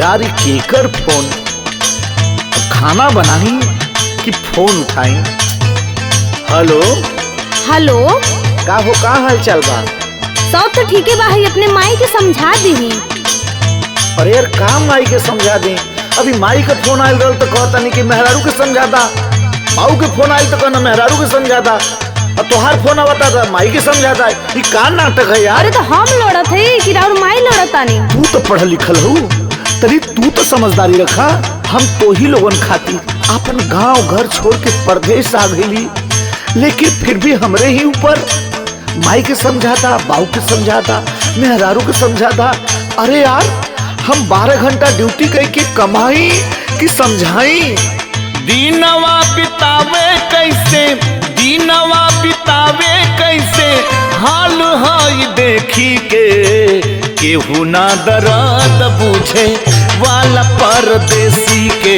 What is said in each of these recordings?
यार ये केकर फोन अब खाना बनाई कि फोन उठाई हेलो हेलो का हो का हाल चाल बा सब तो ठीके बा है अपने माई के समझा दीही अरे यार का माई के समझा दे अभी माई के फोन आयल रहल तो कहता नहीं कि मेहरारू के समझा दा बाऊ के फोन आयल तो कहना मेहरारू के समझा दा और तोहार फोन आवता था माई के समझा दा ये का नाटक है यार अरे तो हम लड़त है कि राउर माई लड़त तानी तू तो पढ़ल लिखल हो तरी तू तो समझदारी रखा हम तो ही लोगन खातिर अपन गांव घर छोड़ के परदेश आ गईली लेकिन फिर भी हमरे ही ऊपर माई के समझाता बाऊ के समझाता मेहरारू के समझाता अरे यार हम बारह घंटा ड्यूटी करके कमाई कि समझाई दीनवा बितावे कैसे दीनवा बितावे कैसे हाल हाई देखी के केहू ना दर्द बुझे वाला परदेसी के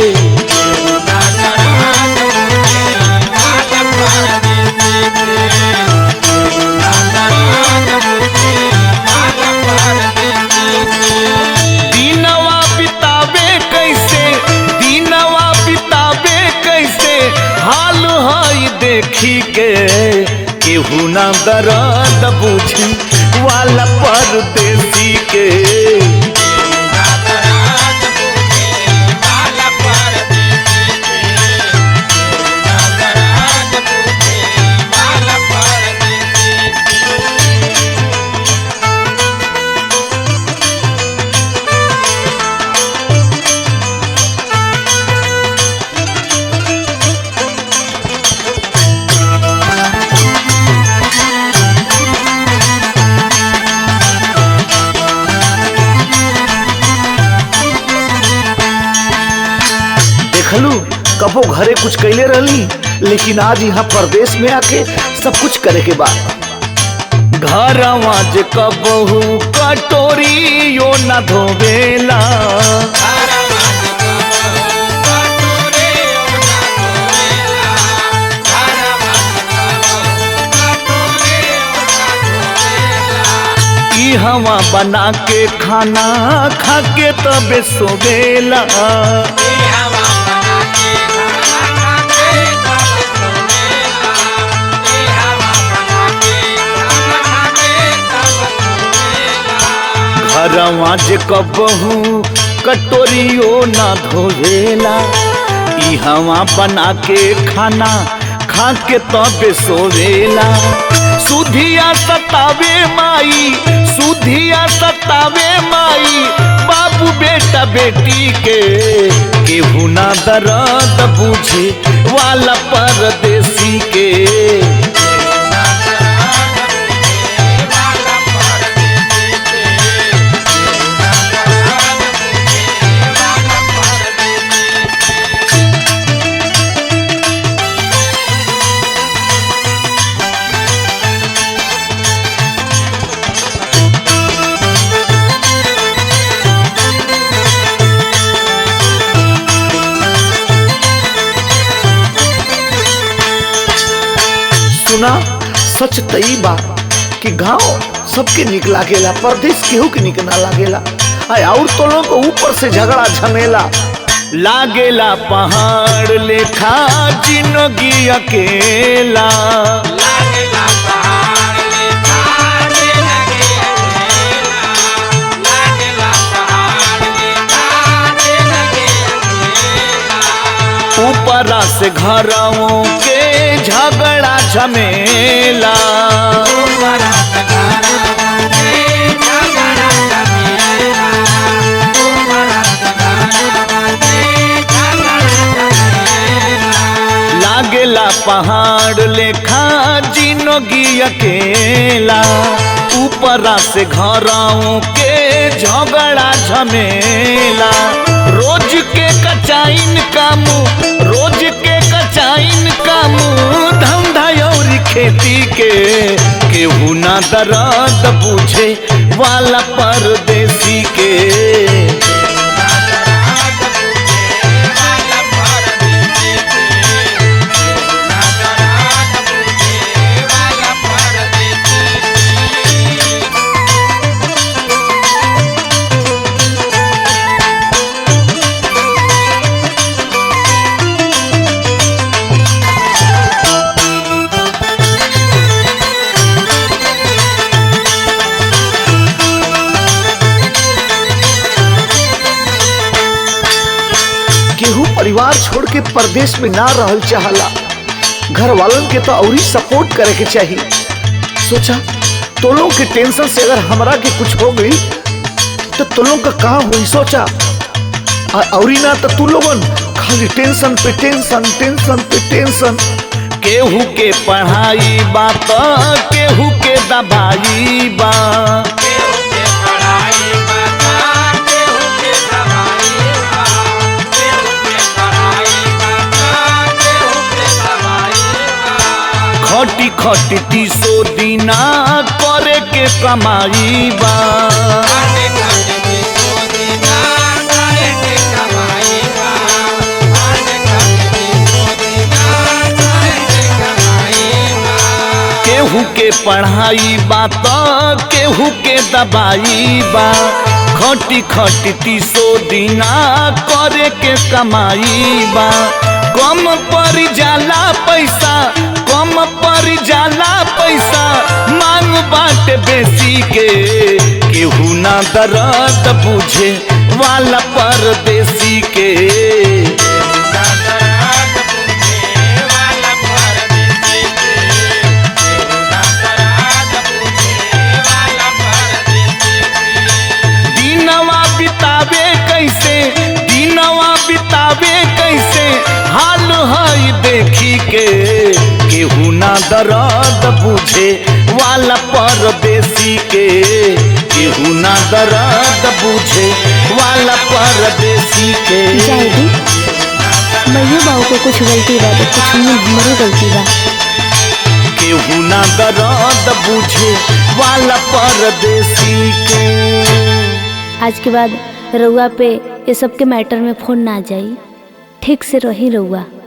दीनवा बितावे कैसे दीनवा बितावे कैसे हाल हाई देखी के केहू ना दर्द बुझी वाला परदेसी के देखलू कबो घरे कुछ कैले रहली लेकिन आज यहाँ परदेश में आके सब कुछ करे के बाद घरवा जे कबहू कटोरी यो न धोवेला ई हवा बना के खाना खा के तबे सोवेला घरवा जे कबहू कटोरियो ना धोवेला ई हवा बना के खाना खा के तबे सोवेला सुधिया सतावे माई सुधिया सतावे माई बाबू बेटा बेटी के केहू ना दर्द बुझे वाला परदेसी के सुना सच तई बा कि गांव सबके निक लागेला परदेश केहू के निक ना लागेला आय और तो लोग ऊपर से झगड़ा झमेला लागेला पहाड़ लेखा जिंदगी अकेला ऊपरा से घरों के झगड़ा झमेला लागेला पहाड़ लेखा जिंदगी अकेला ऊपरा से घरों के झगड़ा झमेला रोज के कचाइन कामू रोज के कचाइन कामू धंधा और खेती के केहू ना दर्द बुझे वाला परदेसी के परिवार छोड़ के परदेश में ना रहल चाहला घर वालन के तो औरी सपोर्ट करे के चाहिए सोचा तो लोग के टेंशन से अगर हमरा के कुछ हो गई तो तुम लोग का कहाँ हुई सोचा आ- औरी ना तो तू लोगन खाली टेंशन पे टेंशन टेंशन पे टेंशन केहू के पढ़ाई बा त केहू के दबाई बा खटी खटी तीसो दिना करे के कमाई बा केहू के पढ़ाई बा त केहू के दबाई बा खटी खटी तीसो दिना करे के कमाई बा कम पर जाला पैसा कम पर जाला पैसा मांग बाटे बेसी के केहू ना दर्द बुझे वाला परदेसी के दिनवा बितावे कैसे दिनवा बितावे कैसे हाल हई देखी के केहू ना दर्द बुझे वाला परदेसी के केहू ना दर्द बुझे वाला परदेसी के जाएगी मैयो बाबू को कुछ गलती बा तो कुछ में हमरो गलती बा केहू ना दर्द बुझे वाला परदेसी के आज के बाद रउआ पे ये सब के मैटर में फोन ना जाई ठीक से रही रउआ